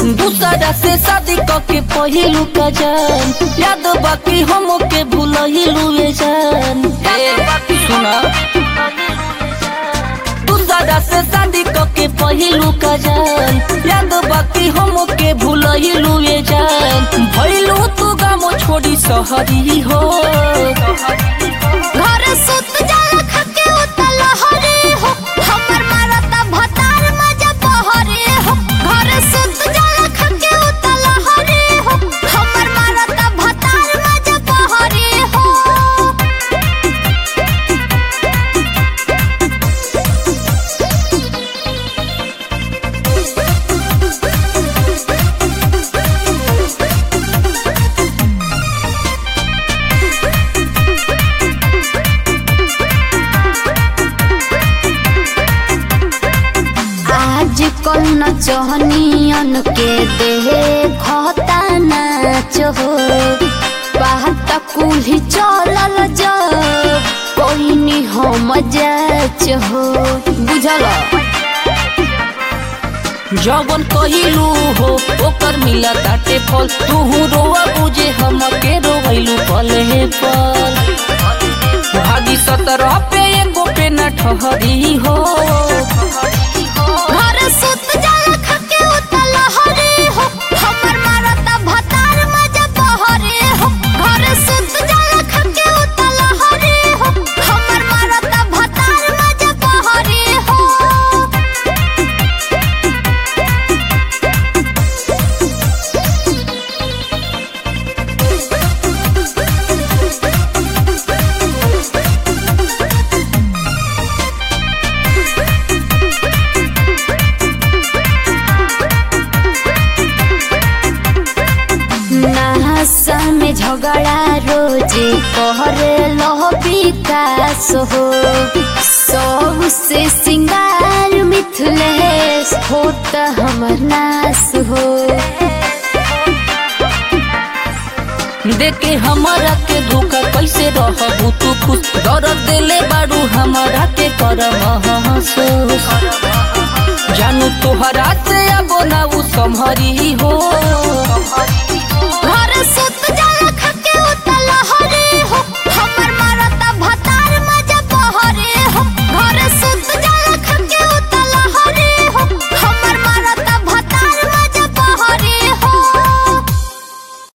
दूसरा से शादी के पहिलू का जान याद बाकी हम के भूलहिलू ये जान ए सुना दूसरा से शादी के पहिलू का जान याद बाकी हम के भूलहिलू ये जान भइलू तू गामो छोड़ी सहरी हो घर सुत जाला खके उतल हरे हो हमर मारता भतार मजा बहरे हो घर सुत जाला खके उतल हरे हो हमर मारता भतार मजा बहरे हो आज कल न चहनियन के देहे खता नाच हो बात कुल्ही चलल जा कोई नी हम जाच हो बुझल जवन कहिलू हो ओकर मिला ताटे फल तू रोआ बुझे हम के रोइलू पल हे पल भागी सतरह पे एगो पे न ठहरी हो घर सुत जाला खके उतल हरे हो हमर मारता भतार मजा बहरे हो घर सुत जाला खके उतल हरे हो हमर मारता भतार मजा बहरे हो नहसा में झगड़ा रोजे कहरे लह विकास हो सबसे सिंगार मिथलेश होता हमर नाश हो देखे हमारा के धोखा कैसे रहबू तू खुश दर्द देले बारू हमारा के कर महसूस जानू तोहरा से अब ना उ संभरी